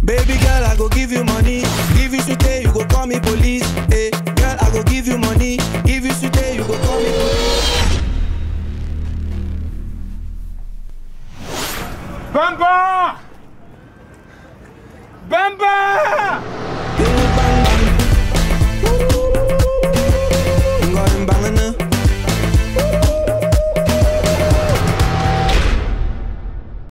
Baby girl, I go give you money. Give you sweet, you go call me police. Hey, girl, I go give you money. Give you sweet, you go call me police. Bamba! Bamba!